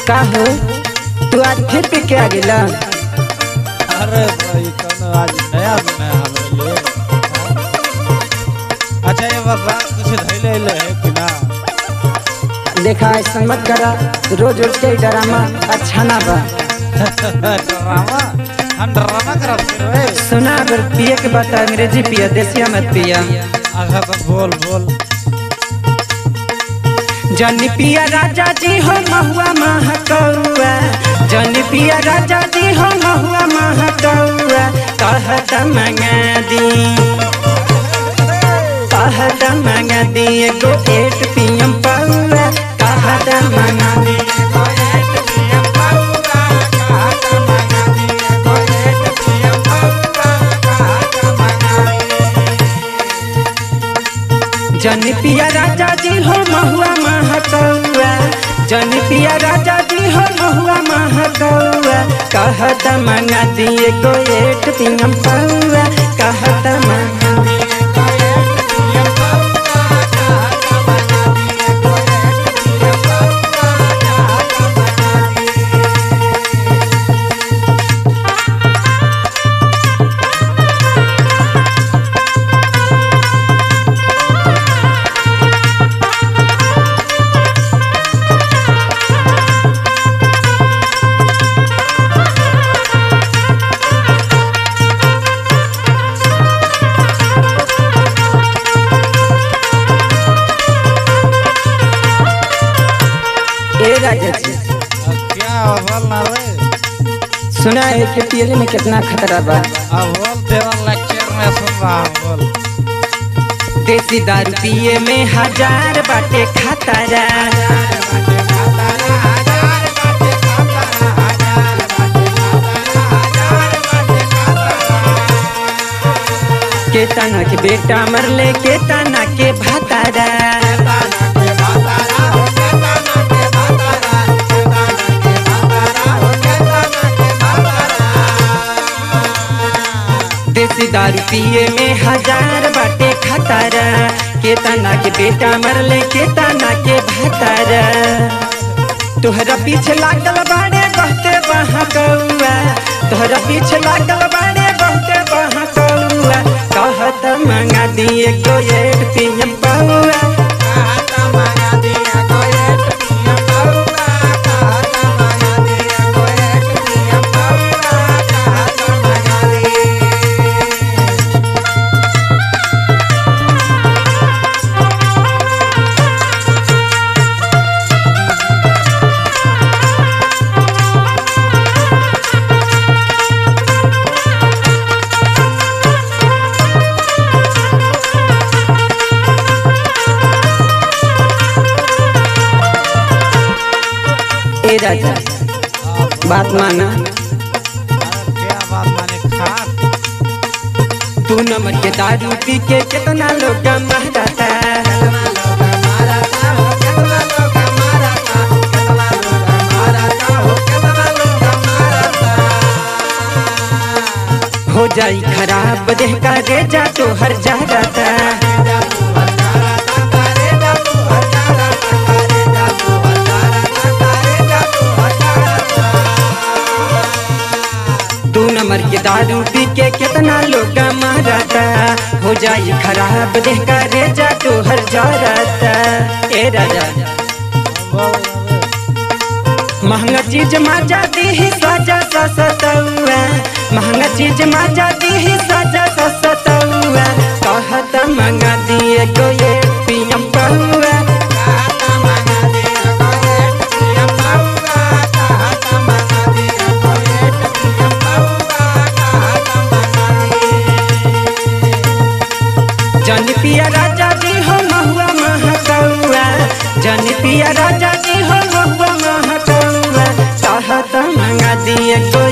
का हो तू आज फिर पी के आ गेला अरे भाई कौन आज नया नया हाल है अच्छा ये बता कुछ धैले ले है कि ना देखा ऐसा मत करा रोज रोज के ड्रामा अच्छा ना बा ड्रामा हम ड्रामा करते रे सुना अगर पिए के बात अंग्रेजी पिया देसिया मत पिया आगा तो बोल बोल जन पिया राजा जी हो महुआ महकौआ जन पिया राजा जी हो महुआ महकौआ कहत मंगा दी कहत मंगा दी एगो एट पियम पौआ कहत मंगा दी एगो एट पियम पौआ कहत मंगा दी एगो एट पियम पौआ कहत मंगा दी जन पिया राजा जी हो महुआ महकौआ जन पिया राजा जी हो महुआ महकौआ कहत मंगा दिए गो एट पियम पौआ कहत मंगा दिए गो एट पियम पौआ कहत मंगा दिए गो एट पियम पौआ कहत मंगा दिए ए राजा जी अब क्या बोल ना रे सुना है कि पियले में कितना खतरा बा अब बोल तेरा लेक्चर में सुन रहा हूँ बोल देसी दारू पिए में हजार बाटे खतरा के तना के बेटा मरले के तना के भातारा देसी दारू पिए में हजार बाटे खतरा के तना के बेटा मरले के तना के भातारा तोहरा पीछे लागल बाड़े बहुते बहा कौआ तोहरा पीछे लागल बाड़े बहुते बहा कौआ कहत मंगा दिए गोयर पियम बउआ कहत मंगा दिए गोयर पियम बउआ कहत मंगा दिए गोयर पियम बउआ कहत मंगा दिए ए राजा बात माना अरे क्या बात माने खा तू नमक के दारू पी के कितना लोग मारता हो जाई खराब देह का रेजा तो हर जा जाता दू नंबर के दारू पी के कितना लोग मारता हो जाई खराब देह का रेजा तो हर जा जाता ए राजा बोल ना रे महंगा चीज माजा दी ही साजा सा सतौआ महंगा चीज माजा दी ही साजा सा सतौआ कहत मंगा दिए गो ये पियम पहुआ कहत मंगा दिए गो ये पियम पहुआ कहत मंगा दिए गो ये पियम पहुआ कहत मंगा दिए जन पिया राजा जी हो महुआ महकौआ जन पिया राजा जी हो महुआ महकौआ कहत मंगा दिए गो